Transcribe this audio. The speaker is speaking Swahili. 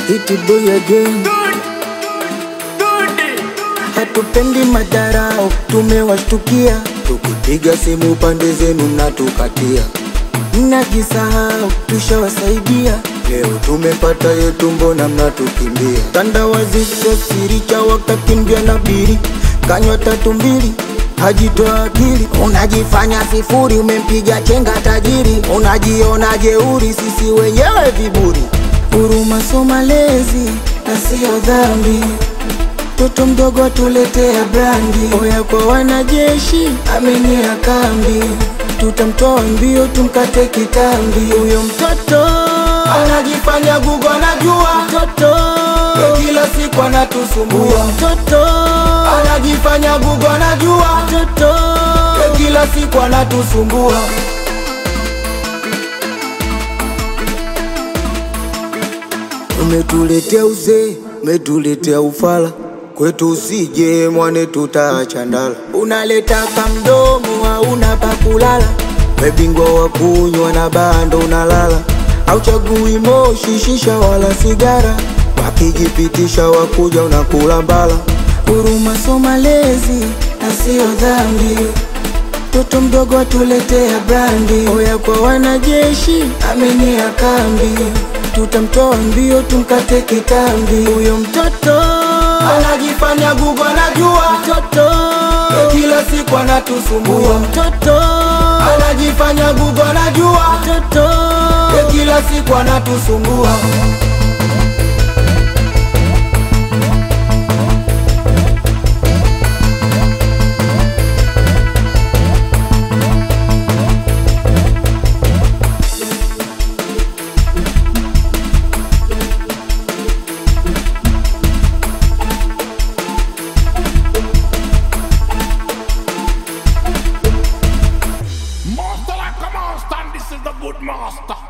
Iti boy again, hatupendi madharau, tumewashtukia tukipiga simu pande zenu mnatukatia, mnajisahau, tushawasaidia leo tumepata yetu, mbona mnatukimbia? Tandawazi sio siri, cha wakakimbia na biri, kanywa tatu mbili hajitoa akili, unajifanya sifuri, umempiga chenga tajiri, unajiona jeuri, sisi wenyewe viburi. Huruma so malezi na siyo dhambi, mtoto mdogo tuletea brandi. Oya kwa wanajeshi, amenyea kambi, tutamtoa mbio, tumkate kitambi. Huyo mtoto anajifanya gugu, anajua mtoto kila siku anatusumbua mtoto anajifanya gugu, anajua mtoto kila siku anatusumbua. Umetuletea uzee, umetuletea ufala kwetu, usije mwane, tutaacha ndala. Unaleta kamdomo, hauna pa kulala, webingwa wa kunywa na bando unalala, auchagui moshi, shisha wala sigara, wakijipitisha wakuja unakula mbala. Huruma so malezi na siyo dhambi, mtoto mdogo atuletea brandi. Oya kwa wanajeshi, amenyea kambi, tutamtoa mbio, tumkate kitambi. Huyo mtoto anajifanya gugu, anajua mtoto kila siku anatusumbua. Mtoto anajifanya gugu, anajua mtoto kila siku anatusumbua. Master like a monster, and this is the good master.